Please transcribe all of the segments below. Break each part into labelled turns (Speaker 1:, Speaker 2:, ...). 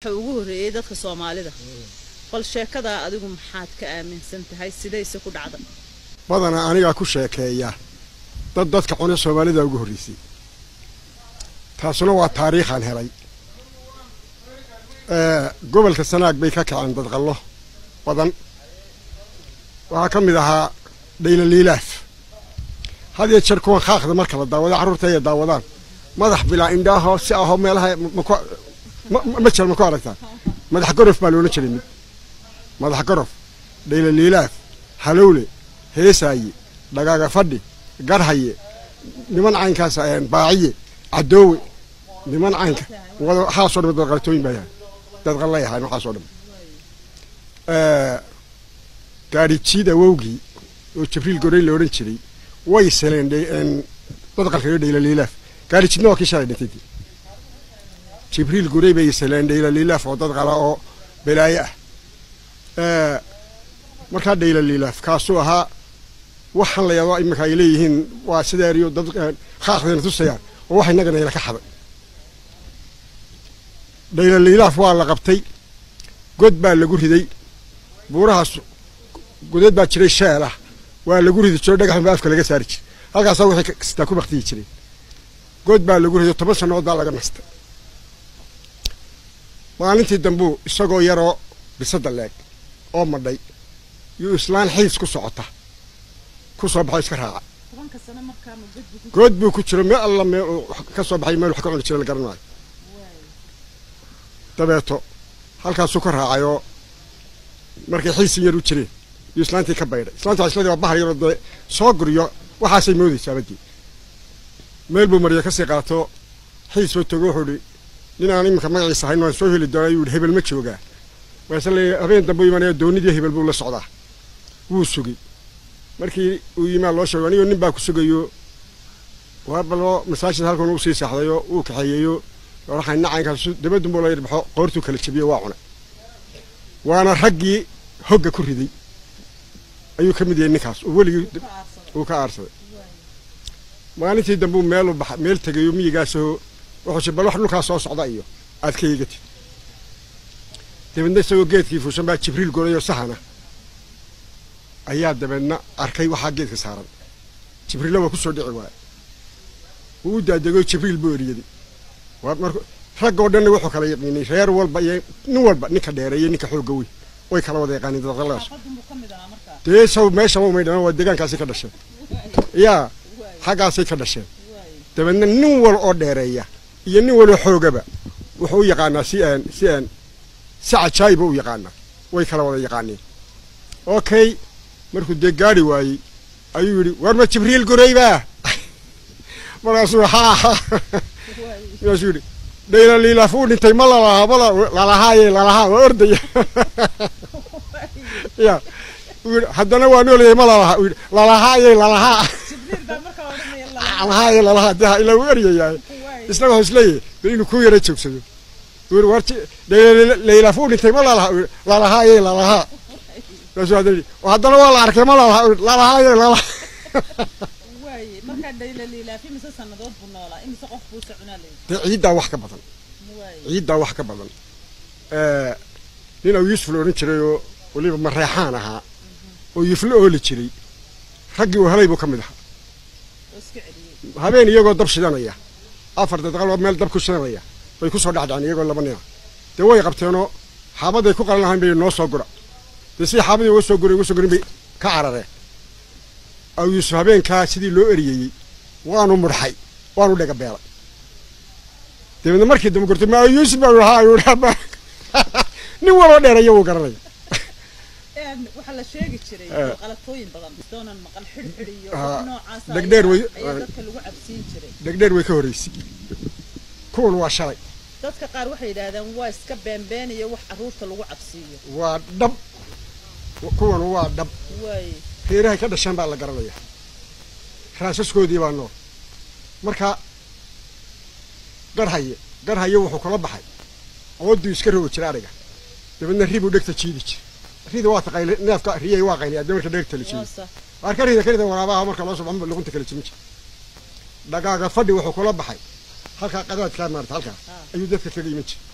Speaker 1: waxa ugu horreeyey dadka soomaalida bal sheekadaa adigu maxaad ka aaminsan tahay sidayse ku dhacda
Speaker 2: badanaa anigaa ku sheekeeya dad dadka cune soomaalida ugu horreysay taasuna waa taariikhaan helay gobolka sanaag bay ka kaceen dadqallo badan waxaa ka mid ahaa dhaylaliilaaf had iyo jeer kuwan khaaqda marka la daawado carruurta ay daawadaan madax bilaa indhaahoo si ahoo meelaha ma jira ma ku aragtaa madax gorof baa loola jiray mid madax gorof dhaylaliilaaf halowle heesaaye dhagaaga fadhi garhaye niman caynkaas baaciye cadoowe niman caynka waxaasoo dhan dadqalatooyin baa yahay dadqallay ahaan waxaasoo dhan gaari jiid awowgii oo jibriil gorey la odhan jiray way seleen dadqalka iyo dhaylaliilaaf gaari jiidna waa kii shalay dhintay jibriil gorey bay seleen dhaylaliilaaf oo dadqala oo balaaye ah markaa dhaylaliilaaf kaasuu ahaa waxaan la yaabaa iminka ay leeyihiin waa sideeriyo dad khaaqdayna tusayaan oo wax innagana ila ka xaday dhaylaliilaaf waa la qabtay god baa lagu riday buurahaas godeed baa jiray sheel ah waa lagu ridi jiro dhagaxun baa afka laga saari jiray halkaasaa wixii kastaa ku baktiyi jireen god baa lagu riday toban sannadood baa laga nastay maalintii dambuu isagoo yaroo bisada leeg oo madhay yuu islaan xiis ku socota ku soo baxo iska raaca good buu ku jiro meel alla meel ka soo baxay meel wax ka cuni jira la garan maayo dabeeto halkaasuu ka raacay oo markay xiisin yar u jireen yuu islaantii ka baydhay islaanta isladii waa bahar yaroo dee soo guriyo waxaasay moodaysaa badii meel buu mariya kasii qaato xiis buu togo wuxuu ihi nin aan iminka magaciisa hayn waan soo heli doonaa yuu ihi hebel ma joogaa waase le habeen dambe u imanaya doonidii hebel buu la socdaa wuu sugay markii uu yimaa loo sheego anigoo nin baa ku sugayo waabaloo masaajid halkan uu sii seexdayo uu kaxeeyeyo waxay nacaynkaas dabadun buu la yirbaxo qoortuu kala jabiyo waa cunay waana raggii hogga ku riday ayuu ka mid yahay ninkaas oo weligii uu ka aarsaday maalintii dambe uu meel u baxa meel tegayo miyigaasoo wuxuu bal wax dhulkaas soo socda iyo aad ka eegatid dabeedna isagoo geedkii fuushan baa jibriil golayoo sahana ayaa dabeedna arkay waxaa geedka saaran jibriilla waa ku soo dhici waaya wuu u daadego jibriil buu eriyaday waa mar raggoo dhanna wuxuu kala yaqiinay reer walba iyo nin walba ninka dheereeyo ninka xoogga weyn way kala wada yaqaaniin dadqalaas dee saw meesha ma umay dhamaan waa deegaankaasay ka dhasheen yaa xaggaasay ka dhasheen dabeedna nin wal oo dheereeya iyo nin waloo xoogaba wuxuu u yaqaanaa si aan si aan si cajaayiba u yaqaanaa way kala wada yaqaaneen okay markuu dee gaari waayey ayuu yidhi war ma jibriil guraybaa markaasuu haa markaasuu yidhi dhaylaliilaaf uu dhintay ma lalahaa ma lalahaaye lalahaa waa ordaya ya uu yidhi haddana waa noolyahay ma lalahaa uu yidhi lalahaaye lalahaa lalahaye lalahaa dee ilaa uu eryayahay isagoo isleeyahay de inuu ku yara joogsado uu yidhi war dhaylaliilaaf uu dhintay ma lalahaa uu yidhi lalahaaye lalahaa markaasuu haddana yidhi haddana waa la arkay ma lalahaa uu yidhi lalahaaye lalahaa dee ciiddaa wax ka badan ciiddaa wax ka badan nin au yuusuf la odhan jiray oo weliba mareexaan ahaa oo yuflo ooli jiray raggii uu helay buu ka mid ahaa habeen iyagoo dab shidanaya afar dadqaloo meel dab ku shidanaya bay ku soo dhacdhaceen iyagoo laba nina dee way qabteenoo xaabaday ku qalan lahayn bay noo soo gura dee sidii xaabadii uga soo guray uga soo gurin bay ka carareen aw yuusuf habeenkaa sidii loo eriyeyey waanu mudxay waanu dhega beelay dabeedna markii dambe gortay ma yuusuf baa haa nin waloo dheeraya wuu garanaya
Speaker 1: waxaa la sheegi jiray qalatooyin badan doonan maqal xidhxidh iyo noocaas
Speaker 2: dhegdheer way
Speaker 1: dadka lagu cabsiin jiray
Speaker 2: dhegdheer way ka horreysay kuwan waa shalay
Speaker 1: dadka qaar waxay yidhaahdeen waa iska beenbeen iyo wax carruurta lagu cabsiiyo
Speaker 2: waa dhab kuwan waa dhab
Speaker 1: waay
Speaker 2: reerahay ka dhasheen baa la garanaya raasaskoodii baa nool marka garhaye garhaye wuxuu kula baxay ooduu iska rogi jira ariga dabeedna ribuu dhegta jiidi jira rida waa taqayli neefka riyay waa qayli adee marka dhegta la jiido waar ka rida ka rida waraabaha marka loo soo baxo luqunta kala jimin jira dhagaaga fadhi wuxuu kula baxay halkaa qadaadkaa maarata halkaa ayuu dadka kaga iman jira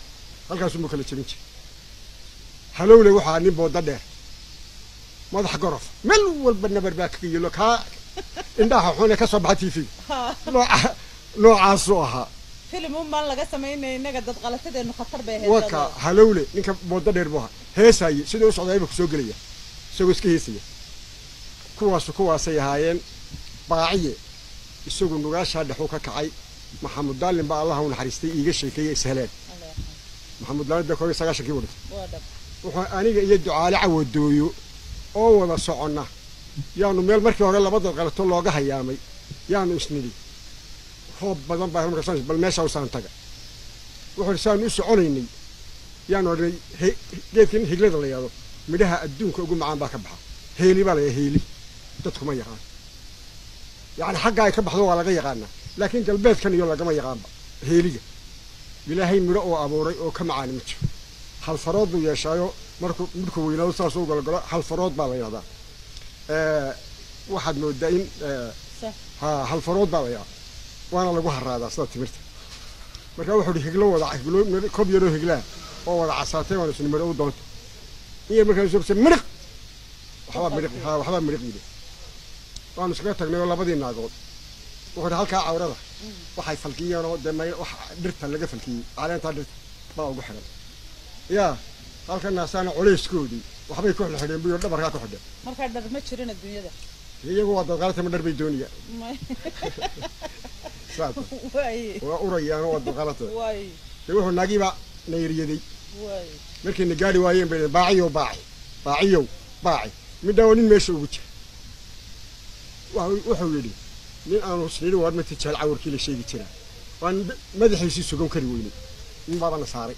Speaker 2: halkaasuu kala jebin jiray halowle waxaa nin booda dheer madax gorof meel walba nabar baa kaga yelo kaa indhaha xune ka soo baxa t v nooca noocaasuu ahaa
Speaker 1: filim un baan laga samaynaya innaga dad qalatadeenu khatar bay ahayd
Speaker 2: waka halowle ninka booda dheer buu ahaa heesaaye siduu u socdaayba kusoo gelaya isagoo iska heesaya kuwaasu kuwaasay ahaayeen baaciye isagu nugaashaa dhexuu ka kacay maxamud daalin baa allaha u naxariistay iiga sheekeeye isheleen maxamud daalin dee koob iyo sagaashankii buu dhintay
Speaker 1: waa dhab
Speaker 2: wuxuu aniga iyo ducaale cawadooyo oo wada soconna yaanu meel markii hore labada qalato looga hayaamay yaanu isnidhi roob badan baa markaas bal meesha usaan taga wuxuu ihi saanu u soconaynay yaanu odhanay he- geedkan higlada la yidhahdo midhaha adduunka ugu macaan baa ka baxa heeli baa la yidhaha heeli dadkuma yaqaan yacni xagga ay ka baxdo waa laga yaqaanaa laakiin galbeedkan iyo lagama yaqaanba heeliga ilaahay midho oo abuuray oo ka macaani ma jiro hal farood buu yeeshaayo markuu midhku weynaado saas u gologolo hal farood baa la yidhahdaa Eh, waxaad moodaa in eh,
Speaker 1: sax
Speaker 2: ha hal farood baa la yidhahdaa waana lagu haraadaa sida timirta marka wuxuu hi higlo wada higlo midho- kob yaroo higlaa oo wada casaatay waan isni midho u doonta iyo markaa sobse midhiq waxbaa midhiq ha waxbaa midhiq yidhi waanu iskaga tagnay oo labadii naagood wuxuu hi halkaa cawrada waxay falkiyeen oo dee may wax dhirta laga falkiyey caleentaa dhirta baa ugu xiran yaa halka naasaana culeyskoodii waxbay ku xidhxidheen buyo dhabarkaa ku xidheen
Speaker 1: markaa dhar ma jirin adduunyada
Speaker 2: iyagu waa dadqaalatama dhar bay doonayaan
Speaker 1: May-
Speaker 2: saata
Speaker 1: waaye
Speaker 2: waa urayaanoo waa dadqaalata
Speaker 1: waaye
Speaker 2: dee wuxuu naagiiba nayriyaday
Speaker 1: waaye
Speaker 2: markayna gaari waayeen bay dhaheen, baaciyow baaci baaciyow baaci midhaa waa nin meesha ugu jira Wa- wuxuu yidhi nin aanu husnidhi waar ma tijaal cawarkii la sheegi jiraa waan madaxiisii sugan kari weynay nin baabana saaray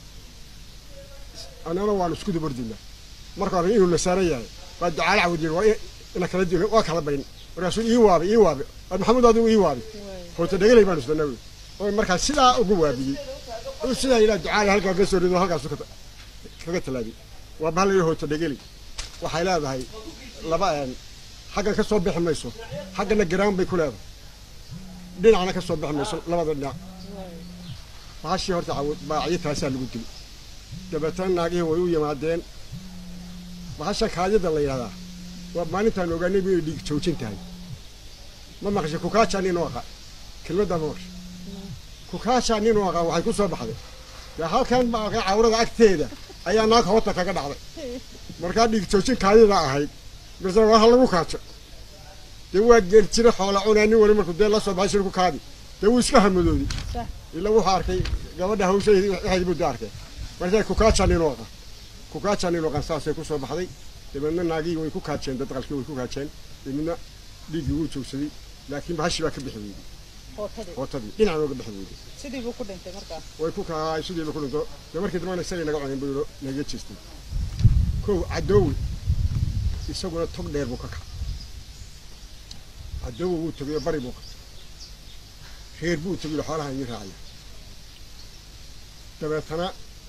Speaker 2: annana waanu isku dabordinaa marka hore inuu na saaran yahay waa ducaale cawad yidhi waa i- ina kala di waa kala bayn markaasuu ii waabi ii waabi war maxamuud adigu ii waabi
Speaker 1: waaye
Speaker 2: hoota dhegelay baanu isdana wey oo markaa sidaa ugu waabiyey uu sidaa yidhaa ducaale halkaa ka soo rido halkaasu ka- kaga tallaabiyey waa bahal yidhi hoota dhegelay waxay leedahay laba een xaggan ka soo bixi mayso xaggana garaan bay ku leedahay dhinacna ka soo bixi mayso labada dhinac
Speaker 1: waaye
Speaker 2: bahashii horta cawo- baaciyo taasaa lagu dili dabeetana naagihii way u yimaadeen bahasha kaadida la yidhahdaa waa maalintaan ogaanay inay dhiig joojin tahay ma maqashay kukaajaa nin u aqaan kelmaddaa ma maqashay kukaajaa nin u aqaan waxay ku soo baxday dee halkan baa cawrada agteeda ayaa naag hoota kaga dhacday markaa dhiig joojin kaadida ahayd marse waa ha lagu kaajo dee waa geel jira xoola cunaa nin wali markuu dee la soo baxay shirku kaadi dee wuu iska hamadoodi
Speaker 1: sax
Speaker 2: ila wuxuu arkay gabadha hawshadeedii waxay buu arkay markaa kukaaja nin oo qan kukaaja nin oo qan saasay ku soo baxday dabeedna naagii way ku kaajeen dad qalkii way ku kaajeen dabeedna dhiiggii wuu joogsaday laakiin bahashi baa ka bixi weyday
Speaker 1: hootadii
Speaker 2: hootadii dhinacan ooga bixi weyday
Speaker 1: sidii buu ku dhintay markaa
Speaker 2: way ku kaay sidiiba ku dhinto dee markii dambana isagay naga cunin buu yidho naga jeestay kow cadoowe isaguna tog dheer buu ka kacay cadoowe wuu tegay oo bari buu qabtay reer buu tegay oo xoolahan ii raacaya dabeetana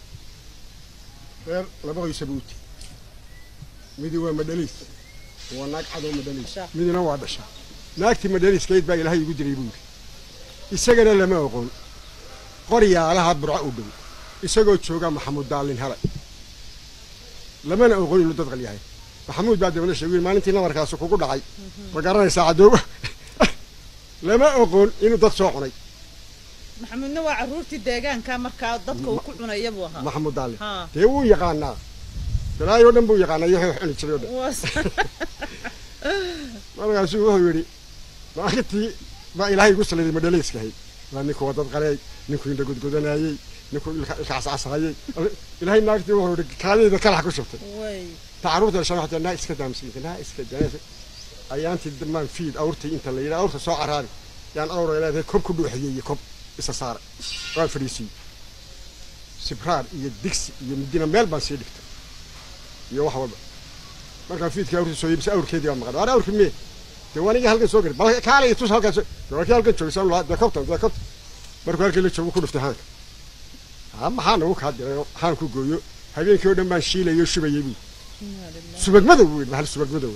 Speaker 2: reer laba qoysa buu u tegey midi waa madhaliis waa naag cadoo madhaliis
Speaker 1: Dhasha.
Speaker 2: midina waa dhasha naagtii madhaliiskayd baa ilaahay igu diray buu yidhi isagana lama oqon qoryaalaha burco u dhow isagoo jooga maxamuud daalin helay lamana oqon inuu dad qal yahay maxamuud baa dabana sheegay maalintii nabarkaasi kugu dhacay ma garanaysaa cadooba lama oqon inuu dad soo cunay
Speaker 1: maxamuudna waa carruurtii deegaanka markaa dadka uu ku cunaya buu ahaa
Speaker 2: maxamuud daalin
Speaker 1: haa
Speaker 2: dee wuu yaqaanaa dalaayoo dhan buu yaqaanaa iyo wax cuni jiray oo dhan
Speaker 1: waa sax.
Speaker 2: markaasuu wuxuu yidhi maalintii baa ilaahay igu saliday madhalayskahay waa ninkuu wadad qaleey ninkuu indha godgodanayey ninkuu ilka ilka cascasayey ilaahay naagtii wuxuu yidhi kaadayda kalax ku shubtay
Speaker 1: way
Speaker 2: ta carruurta dhashan waxay naa iska daamsiinta naa iska daamsi ayaantii dambaan fiid awrtay inta la yidhi awrta soo caraari yaan awra leedahay kob ku dhuuxiyey iyo kob isa saara waan fadhiisiyey sibraar iyo digsi iyo midina meel baan sii dhigtay iyo wax walba markaan fiidkii awrtii soo yibisa awrkeedii baa maqan waar awrki mee dee wanigii halkan soo gari bal kaala iyo tus halkan soo dee waa kii halkan joogsan lahaa dee kobtan dee kobtan markuu halkii la joogo ku dhuftay haanka ha maxaa nagu kaa diray oo haan ku gooyo habeenkii oo dhan baan shiilayay oo shubayey buu
Speaker 1: Inna lillahi.
Speaker 2: subag madow wey mahal subag madow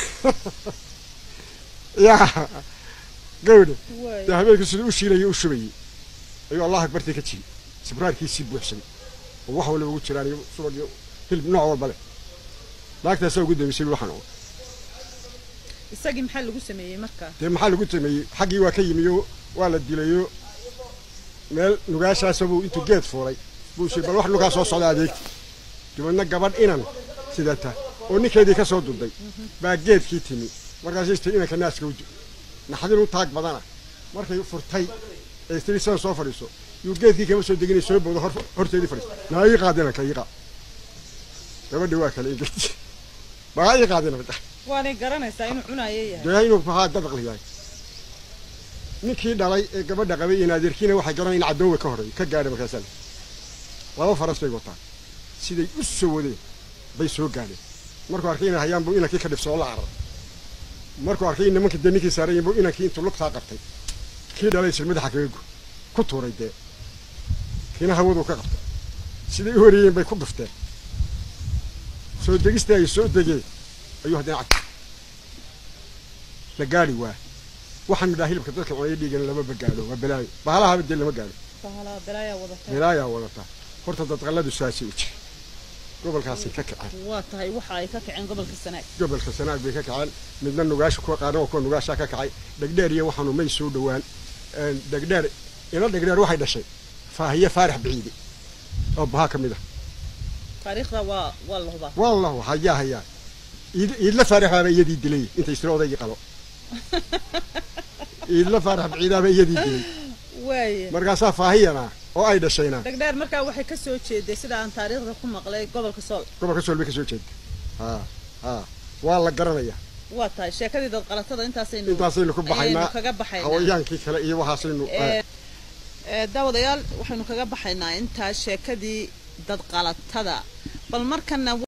Speaker 2: yaa gawdhe
Speaker 1: way
Speaker 2: dee habeenkii siduu u shiilayay u shubayey ayuu allah akbartii ka jiri sibraarkiisii buuxsamay oo wax waliba ugu jiraan iyo subag iyo hilib nooc walba leh naagtaasaa ugu dambeysay waxaan oo
Speaker 1: isagii maxaa lagu sameeyey markaa
Speaker 2: dee maxaa lagu sameeyey xaggii waa ka yimiyo waa la dilayo meel nugaashaasabuu intuu geed fuulay buu shi bal wax nugaa soo socda adeegti dabeedna gabadh inan sidata oo ninkeedii ka soo duday baa geedkii timi markaasay istiri inanka naaska u naxdin u taag badana markay furtay ee istiri sidan soo fadhiiso yuu geedkii kama soo deginay soo boodo hor horteedii fadhiiso naa ii qaad inanka ii qaad gabadhii waa kale ingeti baa ii qaad inanka
Speaker 1: waanay garanaysaa inuu cunaayo yahay
Speaker 2: dee inuu fahaa dadaqli yahay ninkii dhalay ee gabadha qabay iyo naadirkiina waxay garanay in cadoowe ka horreey ka gaadhay markaasaa laba faras bay wataan siday u soo wadeen bay soo gaadheen markuu arkay inay hayaan buu inankii ka dhibsoo la carar markuu arkay in nimankii dee ninkii saarayen buu inankii intuu lugtaa qabtay kii dhalay isir madaxa kaga gu ku tuuray dee kiina hawaduu ka qabtay siday u horeeyeen bay ku dhufteen soo degistii ay soo degeen ayuu haddana cagta la gaadhi waa waxaan midhaa hilibka dadka cunaya dhiigan lama bagaadho waa balaayo bahalahaba dee lama gaadho
Speaker 1: bahalaa balaayaa wadatay
Speaker 2: balaayaa wadata horta dadqalladu saasay u jira gobolkaasay ka kaceen
Speaker 1: waa tahay waxa ay ka kaceen gobolka sanaag
Speaker 2: gobolka sanaag bay ka kaceen midna nugaasha kuwa qaarna waa kuwa nugaashaa ka kacay dhegdheer iyo waxaanu may soo dhowaan dhegdheer ina dhegdheer waxay dhashay faahiye faarax biciide oo bahaa ka mid ah
Speaker 1: taariikhda waa waa la hubaa
Speaker 2: wallahu hayaa hayaa iid iidla faarax baaba iyadii dilay intay istiri odaygii qalo iidla faarax biciidaaba iyadii dilay
Speaker 1: waaye
Speaker 2: markaasaa faahiyana oo ay dhashayna
Speaker 1: dhegdheer markaa waxay ka soo jeeday sida aan taariikhda ku maqlay gobolka sool
Speaker 2: gobolka sool bay ka soo jeeda ha ha waa la garanaya
Speaker 1: waa tahay sheekadii dad qalatada intaasaynu
Speaker 2: intaasaynu ku baxaynaa
Speaker 1: ayaynu kaga baxaynaa
Speaker 2: hawayaankii kale iyo waxaasaynu
Speaker 1: Ee, ee, daawadayaal waxaynu kaga baxaynaa intaa sheekadii dad qalatada bal markana